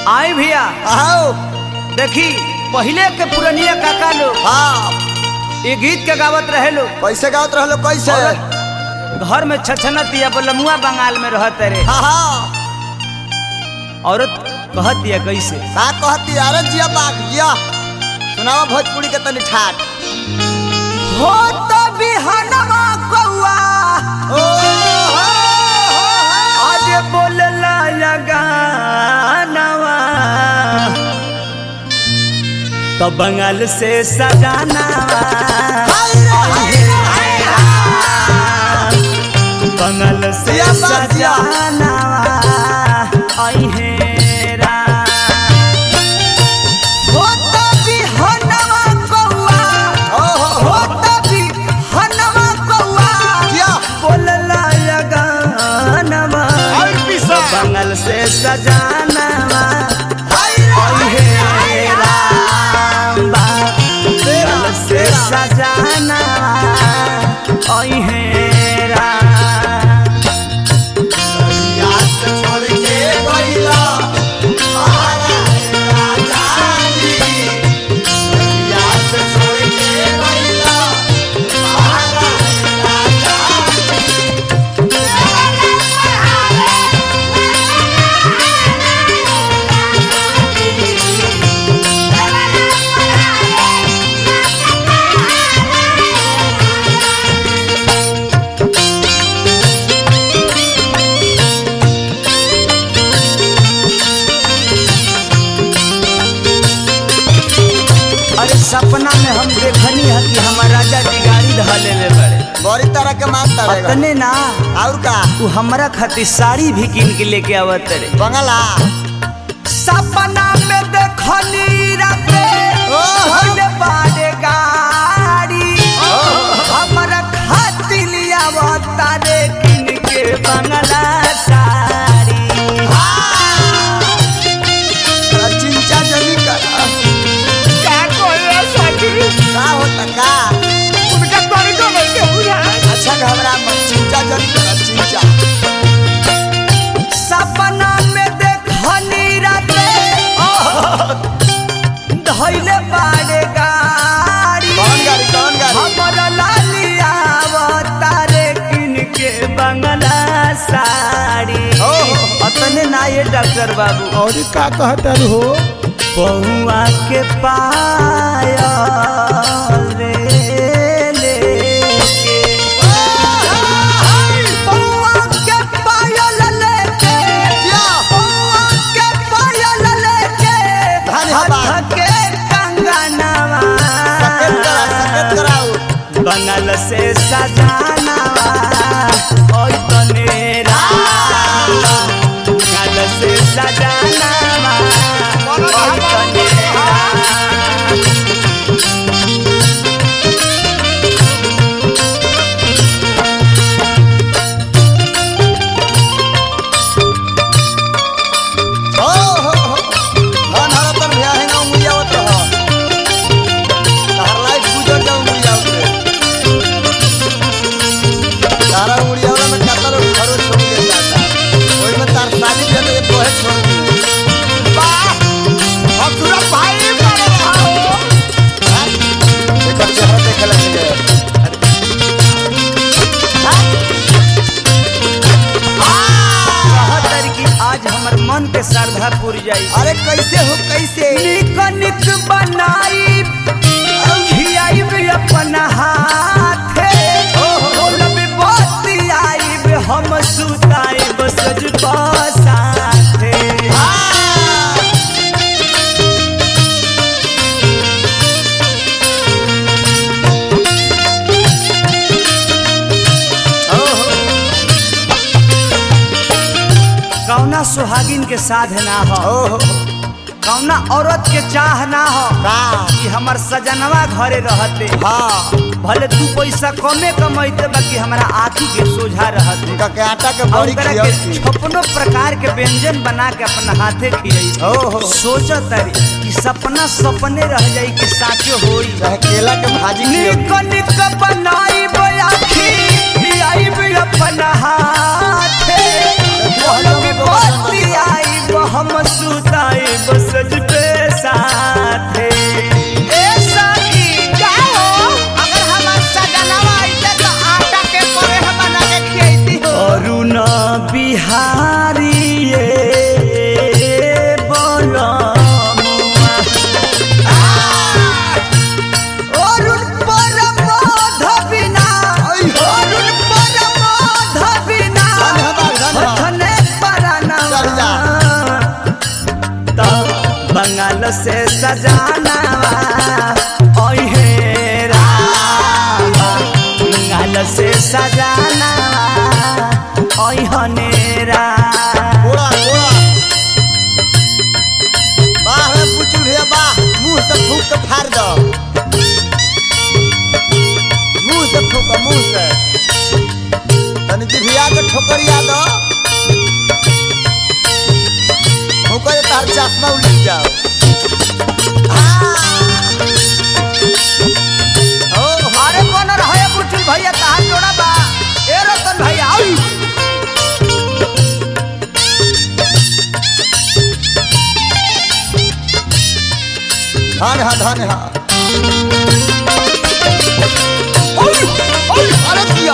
आई भैया आओ देखी पहले के पुरनिया काका लोग हाँ ये गीत के गावत रहे लोग कैसे गावत रहलो कैसे औरत घर में छछनत या बलमुआ बंगाल में रहत रे हाँ हाँ औरत कहत दिया कैसे का कहती अरे जिया बाघ जिया सुनावा भोजपुरी के तनी ठाट हो तो बिहनवा कौआ ओ हो, आज बोलला या गानवा तो बंगाल से सजानावा हाय रे, हाय रे, हाय रे। बंगाल से जिया बाग जिया। सजानावा आई हेरा हो तो बिहनवा कौआ ओ हो, हो, हो तो बिहनवा कौआ जिया बोलला या गानवा और पिसा बंगल से सजानवा हाय रे, हाय रे, हाय रे। राम्बा तेरा, बंगल से तेरा। सजानवा ओइ हेरा याद छोड़ के गइला हमारा राजा जी। याद छोड़ के गइला हमारा राजा जी। अरे सपना में हम देखनी है कि हमार राजा जी गाड़ी धले ले बड़े बड़ी तरह के मारता रहेगा अतने ना और का तू हमरा खातिर साड़ी भी किन के लेके आवत रे बंगला सपना में देखनी राते ओहो। धइले बाड़े गाड़ी हमरा खातिर लियावता रे किन के बंगला साड़ी तोरा चिंचा जनी कर का कोई साड़ी का होता का उनका तरीका नहीं बुझा अच्छा घबरा मत चिंचा जनी कर चिंचा सपना में देखनी राते धइले बाड़े गाड़ी कौन गाड़ी कौन गाड़ी हमरा लालिया तारे किन के बंगला साड़ी ओहो। अतने ना ये डॉक्टर बाबू और का कहतर हो बहुआ के पायल रे लेके बहुआ के पायल लेके जिया। बहुआ के पायल लेके धन्यवाद। हाथ के कंगनवा सकेत करा सकेत कराऊ बनल से सजानवा ओइ तनेरा बनल से सजानवा ओइ तनेरा हो हो हो मन हरा तर भया है ना उंगली आवत रह तार लाइफ गुजर जाऊ उंगली आवत तारा उंगली आवला में कतर खरो छोड़ के जाता ओई में तार साली भी तो कोहे छोड़ दी वाह अब सूरज भाई मारे आओ एक चेहरा देख लेंगे कहतर कि आज हमर मन के श्रद्धा पूर जाई अरे कैसे हो कैसे निक निक बनाई खियाई भी अपन हाथे बोलब बतियाई हम सुताई बसज साथे कौना सुहागिन के साध ना हो ओहो कौना औरत के चाह ना हो का कि हमर सजनवा घरे रहते हाँ भले दू पैसा कमे कमैते बाकी हमरा आँखी के सोझा रहते उनका के आटा के और बड़ी ओकरा खिया के छप्पनो प्रकार के व्यंजन बना के अपना हाथे खियाई ओहो सोचत तारी कि सपना सपने रह जाई कि साचो होई चाहे केला के भाजी खिया निक निक बनाई बयाखी आई भी अपन हाथे देखो, हम लोग भी बहुत बतियाई हम सुताई बसज पे साथे ए सखी का हो अगर हमार सजनवा आइते तो आटा के परे हम बना के खियाइती हो अरुण बिहारी ये बोलमुआ अरुण परमोध बिना अरुण परमोध बिना हथने परानवा चल जा। तो बंगाल से सजानावा ओहे रामा बंगाल से सजानावा ओहने रामा कोड़ा कोड़ा बाह रे पुचू भैया बाह मुंह से फूक के फाड़ दो मुंह से फूक मुंह से तनी जिभिया के ठोकरिया दो ठोकर तार चश्मा उलट जाओ ओ अरे कौन रहे बुचुल भैया कहाँ जोड़ा बा ए रतन भैया आई धन हा धन हा ओय ओय अरे दिया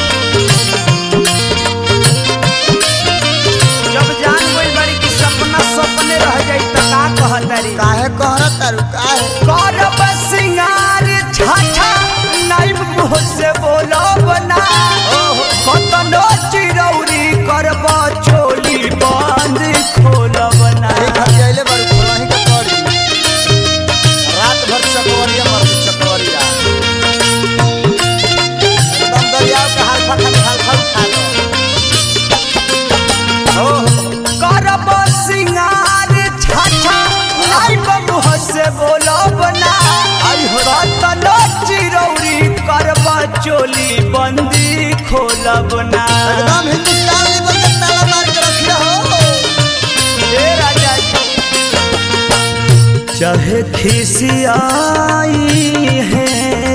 जब जान गई बड़ी की सपना सपने रह जाई त का कहतरी काहे कहरत तारू काहे करब सिंगार छाछा नाइब मुँह से बोलो बना कतनो चिरौरी करब चोली बंद खोलब ना अरे घर जाइले बड़ खोलाही के पड़ी रात भर चकवरिया मर चकवरिया एकदम दरियाव के हाल फटा हाल फटा उठा दो ओ करब सिंगार छाछा नाइब मुँह से बोलो बना आई हो रात कतनो चिरौरी करब चोली बंदी खोलब ना एकदम हिंदुस्तान लेवल के ताला मार के रखिया हो हे राजा जी चाहे खिसियाई है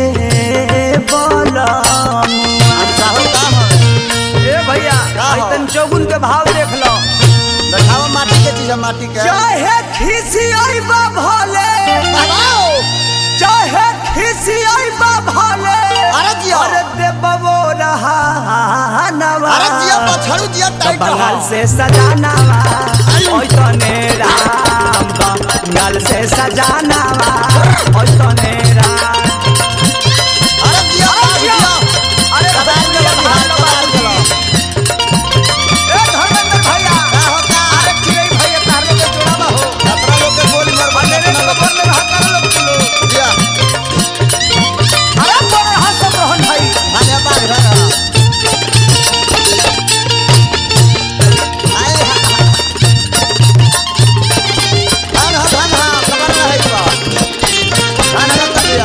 बलमुआ अच्छा हो का हो ए भैया का हो? आइतन चौगुन के भाव देख लो देखावा माटी के चीज है माटी के चाहे खिसियाई बा भले बाबाओ चाहे खिसियाई बा भले अरे जिया। अरे देबो रहा नवा अरे जिया पछड़ू जिया टाइट बंगाल हो से सजानावा आई। ओइ तने राम बंगाल से सजानावा ओइ तने राम अरे जिया अरे जिया। जिया अरे कबार भैया, गेलो बिहार कबार गेलो ए धर्मेंद्र भैया का हो का अरे चिड़ै भैया तार लोग के जोड़ावा हो अपना लोग के गोली मार मार मेरे को बोल में हाथ कर लो तुम जिया अरे बोल रहा सब रोहन भाई खाने बाग रहा आए हा धन हा धन हा खबर ना है बा धन हा तबिया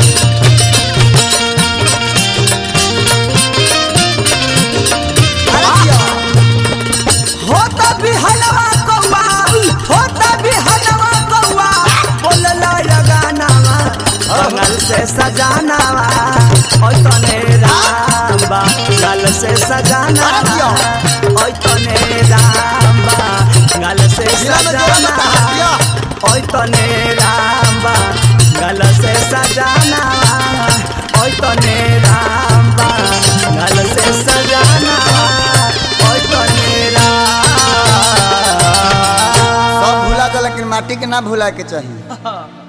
अरे जिया होता भी हलवा कौवा होता भी हलवा कौवा बोलला लगानावा बंगाल से सजानावा ओइ तने राम बंगाल से सजानावा ओइ तने राम बंगाल से जिला में जोड़ा में कहा सजानावा दिया ओइ तने राम बंगाल से सजानावा ओइ तने राम बंगाल से सजानावा ओइ तने राम सब भूला था लेकिन माटी के ना भूला के चाहिए